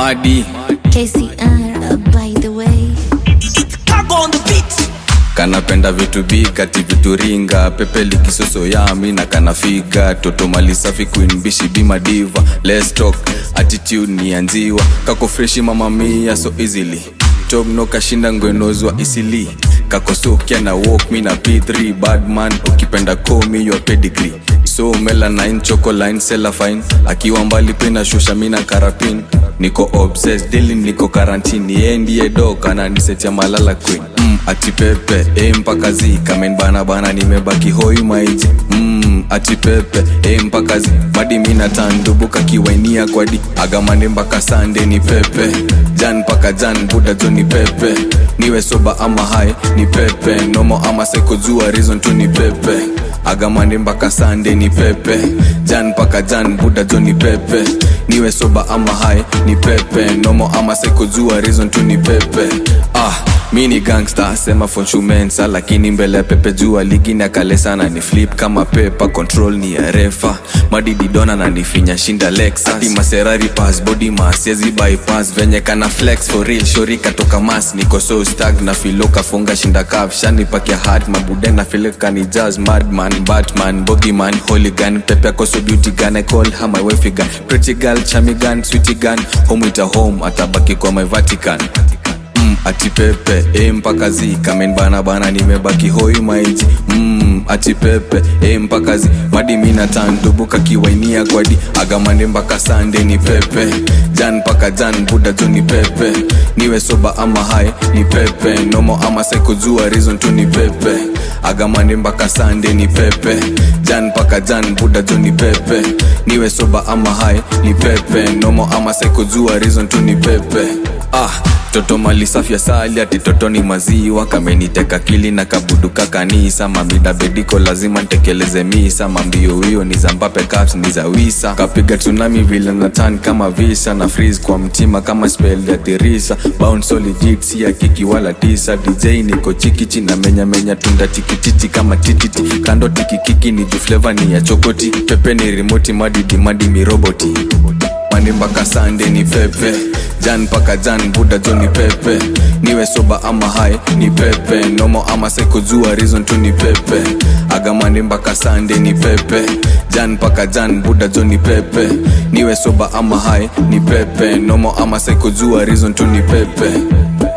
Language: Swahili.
madi KCR, uh, by the way. Cargo on the beat. kanapenda vitu bigati vitu ringa pepe likisoso yami na kanafiga toto mali safi queen bishi bima diva let's talk attitude ni anziwa kako freshi mama mia so easily tobno kashinda ngwenozwa isili kakosokia na walk mi na p3 badman ukipenda komi your pedigree so melanine chocoline selafine akiwa mbali pina shusha mina karapin niko obsessed daily niko karantini yeye ndiye dok ananisetia malala queen mm, ati pepe e mpaka zi kamen bana bana nimebaki hoi maiji mm, ati pepe e mpaka zi badi mina tandubuka kiwainia kwadi agamande mpaka sande ni pepe jan mpaka jan buda jo ni pepe niwe soba ama hai ni pepe nomo ama seko jua reason tu ni pepe agamande mpaka sande ni pepe jan mpaka jan buda jo ni pepe niwe soba ama hai ni pepe nomo ama seko jua reason tu ni pepe ah mi ni gangsta sema fonshumensa lakini mbele ya pepe jua ligi na kale sana ni flip kama pepa control ni ya refa madididona na nifinya shinda lexa Ati maserari pass body mass yezi bypass venye kana flex for real shori katoka mas niko so stag na filo kafunga shinda kaf shani pakia hard mabude na filo kani jazz madman batman bogiman hooligan pepe akoso beauty gun I call her my wife gun pretty girl chami gun sweetie gun home with a home atabaki kwa my vatican mm, ati pepe e mpaka zi kamen bana bana nimebaki hoi maiji mm, ati pepe e mpaka zi madi mina tandubuka kiwainia kwadi agamande mpaka sande ni pepe jan mpaka jan buda jo ni pepe niwe soba ama hai ni pepe nomo ama seko jua reason tu ni pepe agamande mpaka sande ni pepe jan mpaka jan buda jo ni pepe niwe soba ama hai ni pepe nomo ama seko jua reason tu ni pepe ah toto mali safi ya sali ati toto ni maziwa kameniteka kili na kabuduka kanisa mamida bediko lazima ntekeleze misa mambio hiyo ni za mbape caps ni za wisa kapiga tsunami vile natan kama visa na freeze kwa mtima kama spell ya tirisa bounce solid si ya kiki wala tisa dj niko chikichi na menya menya tunda tikititi kama tititi kando tikikiki ni juu flavor ni ya chokoti pepe ni remote madidi madi miroboti mani mpaka sande ni pepe jan mpaka jan buda jo ni pepe niwe soba ama hai ni pepe nomo ama seko jua reason tu ni pepe agamande mpaka sande ni pepe jan mpaka jan buda jo ni pepe niwe soba ama hai ni pepe nomo ama seko jua reason tu ni pepe